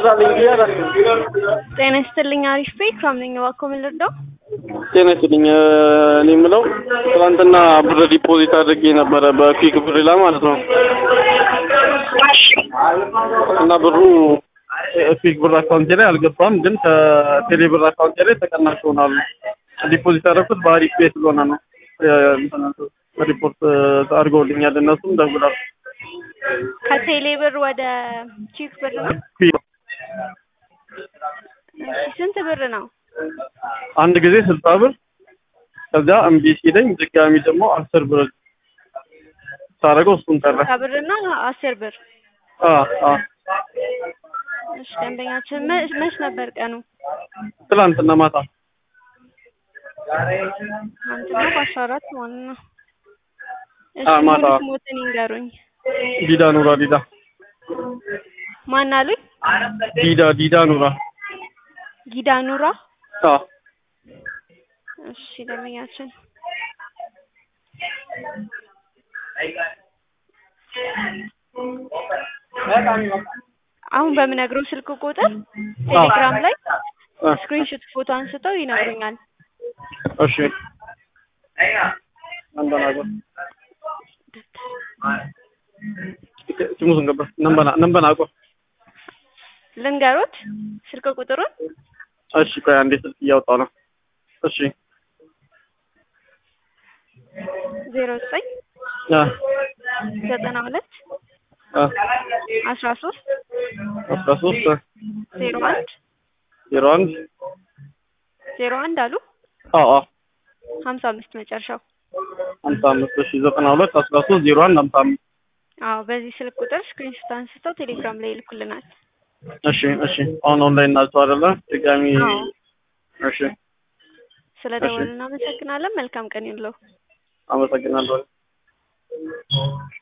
ብር አለኝ ብዬ አላልኩም። ጤና ይስጥልኝ። አሪፍ ቤት ከምነኝ እባክዎ ምን ልርዳው? ጤና ይስጥልኝ። እኔ የምለው ትናንትና ብር ዲፖዚት አድርጌ ነበረ በኩዊክ ብር ላይ ማለት ነው እና ብሩ ኩዊክ ብር አካውንቴ ላይ አልገባም፣ ግን ከቴሌ ብር አካውንቴ ላይ ተቀናሽ ሆኗል። ዲፖዚት ያደረኩት በአሪፍ ቤት ስለሆነ ነው። ሪፖርት አድርገውልኛል እነሱም ደውላል። ከቴሌ ብር ወደ ቺክ ብር ነው። ኩዊክ እሺ ስንት ብር ነው? አንድ ጊዜ ስልሳ ብር ከዚያ እምቢ ሲለኝ ድጋሚ ደግሞ አስር ብር ሳደርገው እሱን ቀረ። ስልሳ ብር እና አስር ብር። አ አ እሺ ደንበኛችን መ- መች ነበር ቀኑ? ትላንትና ማታ ትናንትና በአስራ አራት ማለት ነው። እሺ አ ማታ ሙሉ ስሞትን ይንገሩኝ። ዲዳ ኑራ ዲዳ ማን አሉኝ? ዲዳ ዲዳ ኑራ ጊዳ ኑራ። አ እሺ ደንበኛችን አሁን በምነግረው ስልክ ቁጥር ቴሌግራም ላይ አ ስክሪንሾት ፎቶ አንስተው ይነግሩኛል። እሺ ነንበናጎ ስሙን ገባ ነንበና ነንበናጎ ልንገሩት ስልክ ቁጥሩን እሺ ቆይ አንዴ ስልክ እያወጣሁ ነው። እሺ ዜሮ ዘጠኝ አ ዘጠና ሁለት አ አስራ ሶስት አስራ ሶስት ዜሮ አንድ ዜሮ አንድ ዜሮ አንድ አሉ አዎ አዎ ሀምሳ አምስት መጨረሻው። ሀምሳ አምስት እሺ ዘጠና ሁለት አስራ ሶስት ዜሮ አንድ ሀምሳ አምስት አዎ በዚህ ስልክ ቁጥር ስክሪንሾት አንስተው ቴሌግራም ላይ ይልኩልናል። እሺ እሺ አሁን ኦንላይን ናቸው አይደለ? ድጋሚ አዎ እሺ ስለ ደወሉ እናመሰግናለን። መልካም ቀን ይሁንልዎ። አመሰግናለሁ።